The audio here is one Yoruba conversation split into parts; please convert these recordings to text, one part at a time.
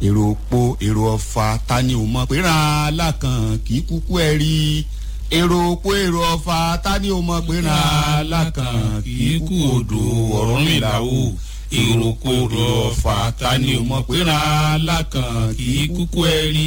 èrò òpó èrò ọ̀fà ta ni ò mọ̀ pé ràn án lákàn kì í kúkú ẹ̀ rí èrò òpó èrò ọ̀fà ta ni ò mọ̀ pé ràn án lákàn kì í kú odò ọ̀rọ̀ mi là ó èrò òpó èrò ọ̀fà ta ni ò mọ̀ pé ràn án lákàn kì í kúkú ẹ̀ rí.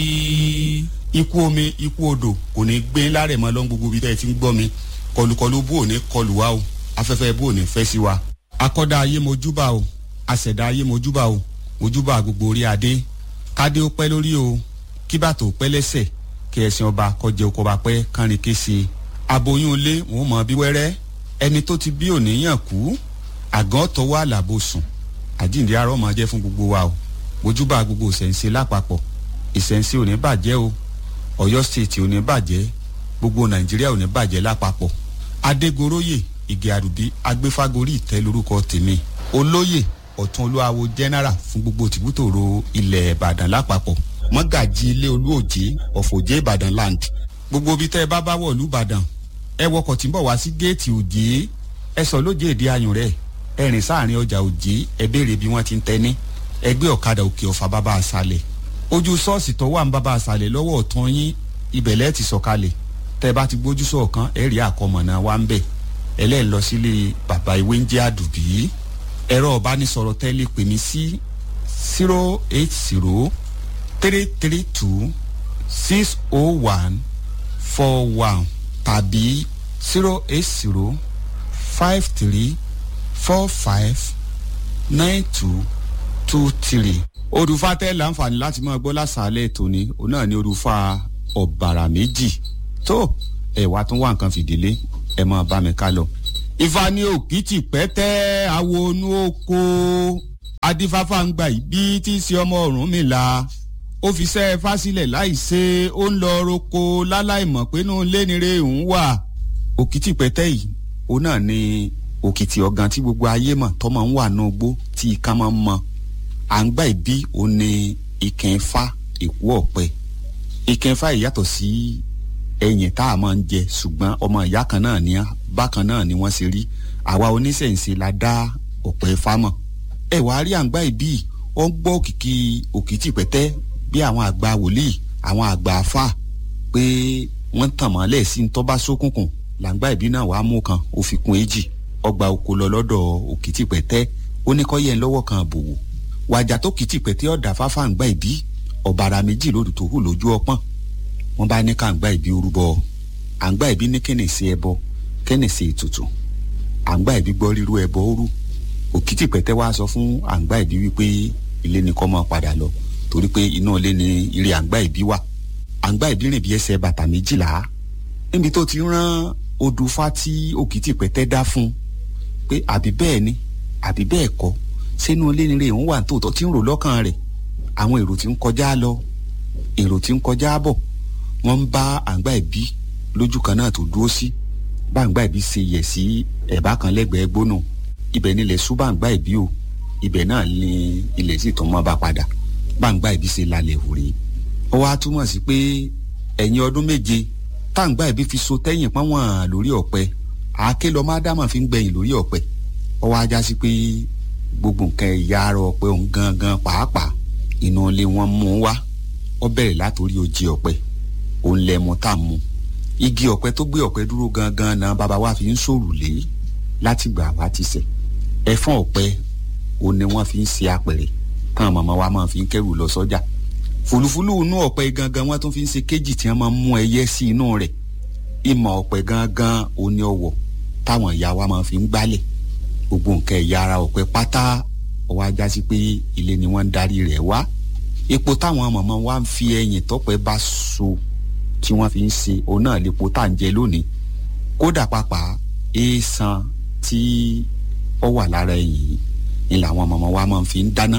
ikú omi ikú odò kò ní gbé lárẹ̀ mọ́ lọ́n gbogbo ibi tẹ́ ẹ ti ń gbọ́ mi kọlùkọlù bò ní kọlù wa o afẹ́fẹ́ bò ní fẹ́ sí wa akọ́dá ayé mojúbà o àṣẹ̀dá ayé mojúbà o mojúbà gbogbo orí adé kádé ó pẹ́ lórí o kí bàtò pẹ́ lẹ́sẹ̀ kí ẹ̀sìn ọba kọjẹ oko bá pẹ́ kánrin kése aboyún ilé wọn ò mọ bí wẹ́rẹ́ ẹni tó ti bí òníyàn kú àgàn tọwọ́ àlàbò sùn àjíǹde arọ́ máa jẹ́ fún gbogbo wa o mojúbà gbogbo ìṣẹ̀ǹṣe lápapọ̀ ìṣẹ̀ǹṣe ò ní bàjẹ́ o ọ̀yọ́ state ò ní bàjẹ́ gbogbo nàìjíríà ò ní bàjẹ́ lápapọ̀ adégoróyè ìgè àdùbí agbéfágorí ìtẹ́ lórúkọ tèmi olóyè ọ̀tún olúwawo general fún gbogbo tìbútòrò ilẹ̀ ìbàdàn lápapọ̀ mọ́gàjì ilé olúòjé ọ̀fọ̀jẹ́ ìbàdàn land gbogbo ibi tẹ́ ẹ bá bá wọ̀lú ìbàdàn ẹ wọkọ̀ tí ń bọ̀ wá sí géètì òjé ẹ sọ lójé èdè ayùn rẹ̀ ẹ rìn sáàrin ọjà òjé ẹ béèrè bí wọ́n ti ń tẹ́ni ẹ gbé ọ̀kadà òkè ọ̀fà bàbá àṣàlẹ̀ ojú ṣọ́ọ̀ṣì tó wà ń bàbá àṣàlẹ̀ lọ́wọ́ ọ̀tún yín ibẹ̀lẹ́ ti sọ̀kalẹ̀ tẹ́ ẹ bá ti gbójú sọ̀kan ẹ rí àkọmọ̀nà wa ń bẹ̀ ẹlẹ́ẹ̀ lọ sílé bàbá ìwé ń jẹ́ àdùbí ẹ̀rọ ọ̀bánisọ̀rọ̀ tẹ́lẹ̀ pè mí sí zero eight zero three three two six oh one four one tàbí zero eight zero five three four five nine two two three. olùfà tẹ́ láǹfààní láti máa gbọ́ lásàálẹ̀ tòní òun náà ni olùfà ọ̀bàrà méjì tó ẹ̀ wá tún wá nǹkan fìdílé ẹ̀ máa bá mi ká lọ ifá ní òkìtì pẹ́tẹ́ àwọn onú oko adífáfá ń gbà bí tí í ṣe ọmọ ọ̀run mi la ó fi ṣẹ́ fásílẹ̀ láìṣe ó ń lọ roko láláìmọ̀ pé inú lénire ń wà òkìtì pẹ́tẹ́ yìí ó náà ní òkìtì ọ̀gàn tí gbogbo ayé mọ̀ tọ́mọ ń wà náà gbó tí ìka máa ń mọ à ń gbà bí ó ní ìkẹ́ńfà èkó ọ̀pẹ ìkẹ́ńfà yìí yàtọ̀ sí ẹyìn tá a máa ń jẹ ṣùgbọ́n ọmọ ìyá kan náà ní bákan náà ni wọ́n ṣe rí àwa oníṣẹ̀ǹṣe la dá ọ̀pẹ fámọ̀ ẹ wàá rí àǹgbá ìbí ó ń gbọ́ òkìkí òkìtì pẹ́tẹ́ bí àwọn àgbà wòlíì àwọn àgbà afá pé wọ́n tàn mọ́lẹ̀ sí ń tọ́ba sókùnkùn làǹgbá ìbí náà wàá mú kan ó fi kún èjì ọgbà oko lọ lọ́dọ̀ òkìtì pẹ́tẹ́ ó ní kọ́ yẹn lọ́wọ́ kan àbòwò wàjà tó kìtì pẹ́tẹ́ ọ̀dà fáfá àǹgbá ìbí ọ̀bàrà méjì lódù tó hù lójú ọpọ́n wọ́n bá ní ká àǹgbá ìbí orúbọ àǹgbá ìbí ní kíni sí ẹbọ kíni sí ètùtù àǹgbá ìbí gbọ́ rírú ẹbọ òru òkìtì pẹ̀tẹ́ wá sọ fún àǹgbá ìbí wípé ilé ni kọ́ máa padà lọ torí pé inú ilé ni ire àǹgbá ìbí wà àǹgbá ìbí rìn bí ẹsẹ̀ bàtà méjìlá níbi tó ti rán odùfá tí òkìtì pẹ̀tẹ́ dá fún pé àbí bẹ́ẹ̀ ni àbí bẹ́ẹ̀ kọ́ sínú ilé ni ire òun wà tòótọ́ tí ń rò lọ́kàn rẹ̀ àwọn èrò tí ń kọjá lọ èrò tí ń kọjá bọ̀ wọ́n ń bá àǹgbá ìbí lójú kan náà tó dúró sí báǹgbá ìbí ṣe yẹ̀ sí ẹ̀bá kan lẹ́gbẹ̀ẹ́ gbónú ibẹ̀ nílẹ̀ sú báǹgbá ìbí o ibẹ̀ náà ni ilẹ̀ sì tún mọ́ bá padà báǹgbá ìbí ṣe lálẹ́ òrè ó wá túmọ̀ sí pé ẹ̀yìn ọdún méje táǹgbá ìbí fi so tẹ́yìn pọ́nwọ̀n lórí ọ̀pẹ àáké lọ má dámọ̀ fi ń gbẹ̀yìn lórí ọ̀pẹ ó wá já sí pé gbogbo nǹkan ẹ̀yà ara ọ̀pẹ òun gangan pàápàá inú ilé wọn mú wá ó bẹ̀rẹ̀ látòrí ojì ọ̀pẹ òun lẹ mu tá a mu igi ọ̀pẹ tó gbé ọ̀pẹ dúró gangan náà bàbá wa fi ń sòrùlé láti gbà wá ti sẹ̀ ẹ̀fọ́n ọ̀pẹ òun ni wọ́n fi ń ṣe apẹ̀rẹ̀ táwọn màmá wa máa fi ń kẹ́rù lọ sọ́jà fùlùfùlù inú ọ̀pẹ gangan wọ́n tún fi ń ṣe kéjì tí wọ́n máa ń mú ẹyẹ sí inú rẹ̀ ìmọ̀ ọ̀pẹ gangan òun ni ọwọ́ táwọn ìyá wa máa fi ń gbálẹ̀ gbogbo nǹkan ẹ̀yà ara ọ̀pẹ pátá ọwọ́ ajá sí pé ilé ni wọ́n ń darí rẹ̀ wá epo táwọn màmá wa ń fi ẹyìn tọ́pẹ bá so tí wọ́n fi ń ṣe òun náà lépo tá à ń jẹ lónìí kódà pàápàá èèsàn tí ó wà lára ẹ̀yìn ni làwọn màmá wa máa fi ń dáná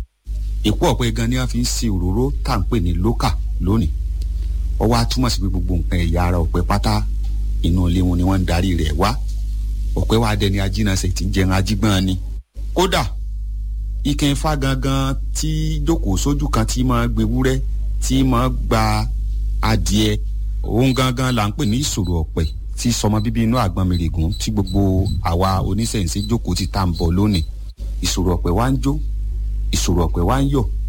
èpo ọ̀pẹ gan ni wọ́n fi ń ṣe òróró tá à ń pè ní lókà lónìí ó wá túmọ̀ sí pé gbogbo nǹkan ẹ̀yà ara ọ̀pẹ pátá inú ilé wọn ni wọ́n ń darí rẹ̀ wá ọ̀pẹ wa dẹni ajínasẹ̀ tí ń jẹun ajígbọ́n ni kódà ike ifá gangan tí jókòó sójú kan tí máa gbewúrẹ́ tí máa gba adìẹ òun gangan là ń pè ní ìṣòro ọ̀pẹ tí sọmọ bíbí inú àgbọn mèrègùn tí gbogbo àwa oníṣẹ̀ǹṣẹ̀ jókòó ti tá à ń bọ̀ lónìí ìṣòro ọ̀pẹ wa ń jó ìṣòro ọ̀pẹ wa ń yọ̀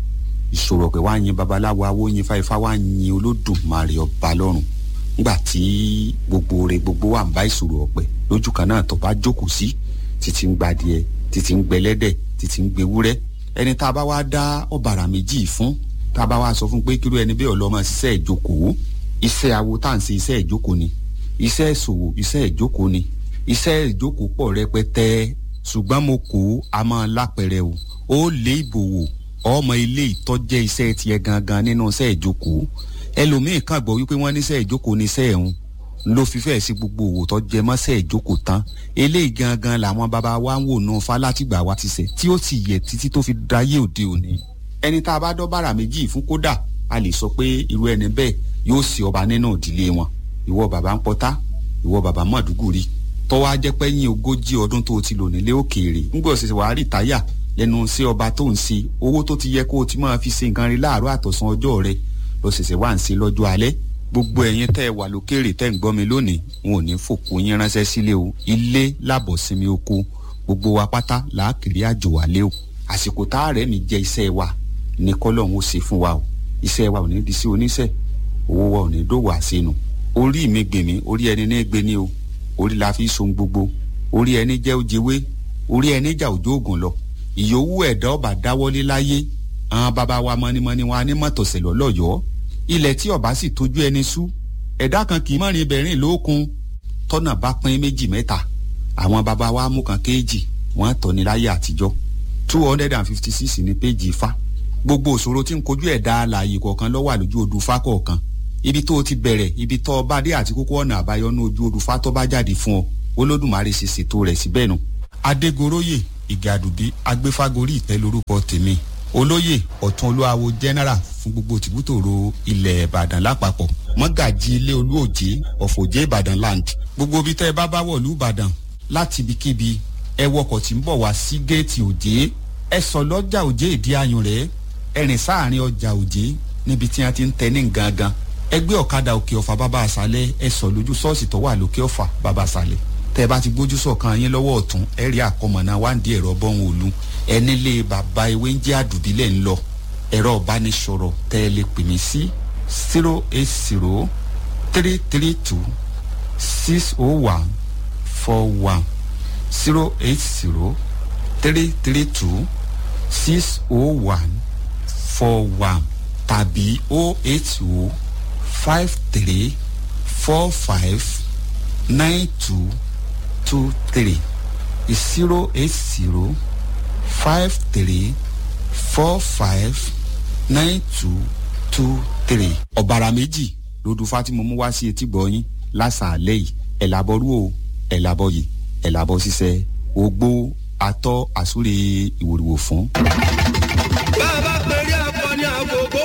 ìṣòro ọ̀pẹ wá yin babaláwo awo yin fáifá wá yin olódùmarè ọba lọ́run nígbà tí gbogbo rẹ̀ gbogbo wà ń bá ìṣòro ọ̀pẹ lójú kan náà tó bá jókòó sí títí ń gbadìẹ títí ń gbẹlẹ́dẹ̀ títí ń gbewúrẹ́ ẹni tá a bá wá dá ọ̀bàrà méjì fún tá a bá wá sọ fún pé kírú ẹni bẹ́ẹ̀ ọlọ́mọ ṣiṣẹ́ ìjókòó iṣẹ́ awo tá à ń ṣe iṣẹ́ ìjókòó ni iṣẹ́ ìṣòwò iṣẹ́ ìjókòó ni iṣẹ́ ìjókòó pọ̀ rẹpẹtẹ ṣùgbọ́n mo kó a máa lápẹrẹ o ó lé ìbòwò ọmọ ilé ìtọ́jẹ́ iṣẹ́ tiẹ̀ gangan nínú iṣẹ́ ìjókòó ẹlòmíín kàn gbọ́ wípé wọ́n níṣẹ́ ìjókòó níṣẹ́ ẹ̀hún ló fi fẹ́ẹ̀ sí gbogbo òwò tó jẹ mọ́ṣẹ́ ìjókòó tán eléyìí gangan làwọn bàbá wa ń wò nù fa látìgbà wa ti ṣẹ̀ tí ó sì yẹ títí tó fi dáyé òde òní ẹni tá a bá dọ́bàrà méjì fún kódà a lè sọ pé irú ẹni bẹ́ẹ̀ yóò sì ọba nínú ìdílé wọn ìwọ bàbá ń pọtá ìwọ bàbá mọ̀dúgùrì tọ́wọ́ á jẹ́ pé yín ogójì ọdún tó ti lò nílé òkèèrè ńgbọ́ ṣẹ̀ṣẹ̀ wàá rìtáyà lẹ́nu sí ọba tó ń ṣe owó tó ti yẹ kó o ti máa fi ṣe nǹkan rí láàárọ̀ àtọ̀sán ọjọ́ rẹ lọ ṣẹ̀ṣẹ̀ wá ń ṣe lọ́jọ́ alẹ́ gbogbo ẹ̀yin tẹ́ ẹ wà lókèrè tẹ́ ń gbọ́ mi lónìí wọn ò ní fòkó yín ránṣẹ́ sílé o ilé lábọ̀ sinmi oko gbogbo wa pátá làákìrí àjò wálé o àsìkò tá a rẹ̀ mi jẹ́ iṣẹ́ wa ní kọ́lọ́hún ó ṣe fún wa o iṣẹ́ wa ò ní di sí oníṣẹ́ owó wa ò ní dòwò àṣenù orí mi gbèmí orí ẹni ní gbé ní o orí la fi so gbogbo orí ẹni jẹ́ òjèwé orí ẹni jà òjò ògùn lọ ìyówù ẹ̀dá ọba dáwọ́lé láyé àwọn bàbá wa mọ́nímọ́ní wa ní mọ́tòsẹ̀ lọ́lọ́yọ̀ọ́ ilẹ̀ tí ọba sì tójú ẹni sú ẹ̀dá kan kì í mọ̀rin ibẹ̀rìn lókun tọ́nà bá pín méjì mẹ́ta àwọn bàbá wa mú kan kéèjì wọ́n tọ́ ní láyé àtijọ́ two hundred and fifty six ní péjì ifá gbogbo òṣòro tí ń kojú ẹ̀dá alààyè kọ̀ọ̀kan ló wà lójú odù fá kọ̀ọ̀kan ibi tó o ti bẹ̀rẹ̀ ibi tó o bá dé àti kókó ọ̀nà àbáyọ ní ojú odù fá tó bá jáde fún ọ olódùmarè ṣe ṣètò rẹ̀ síbẹ̀ nu. adégoróyè ìgàdùbí agbéfágorí ìtẹ́ lórúkọ tèmi olóyè ọ̀tún olúwawo general fún gbogbo tìbútòrò ilẹ̀ ìbàdàn lápapọ̀ mọ́gàjì ilé olúòjé ọ̀fọ̀jẹ́ ìbàdàn land gbogbo ibi tẹ́ ẹ bá bá wọ̀lú ìbàdàn láti ibikíbi ẹ wọkọ̀ tí ń bọ̀ wá sí géètì òjé ẹ sọ lọ́jà òjé ìdí ayùn rẹ̀ ẹ rìn sáàrin ọjà òjé níbi tí wọ́n ti ń tẹ ní gangan ẹgbẹ́ ọ̀kadà òkè ọ̀fà bàbá àṣálẹ̀ ẹ sọ lójú ṣọ́ọ̀ṣì tó wà lókè ọ̀fà bàbá àṣálẹ̀ tẹ́ ẹ bá ti gbójú sọ̀kan yín lọ́wọ́ ọ̀tún ẹ rí àkọmọ̀nà wáǹdí ẹ̀rọ bọ́hùn òlu ẹni lé bàbá ewé ń jẹ́ àdùbílẹ̀ ń lọ ẹ̀rọ ìbánisọ̀rọ̀ tẹ́ ẹ lè pè mí sí zero eight zero three three two six oh one four one zero eight zero three three two six oh one four one tàbí oh eight oh five three four five nine two two three zero eight zero five three four five nine two two three. ọ̀bàrà méjì lódù fátìmọ̀ mú wá sí etí gbọ̀nyìn lásàálẹ̀ yìí ẹ̀ làbọ̀rú o ẹ̀ làbọ̀ yìí ẹ̀ làbọ̀ ṣiṣẹ́ ogbó atọ́ àsúre ìwòrìwò fún. bá a bá pèrè akọni àgógó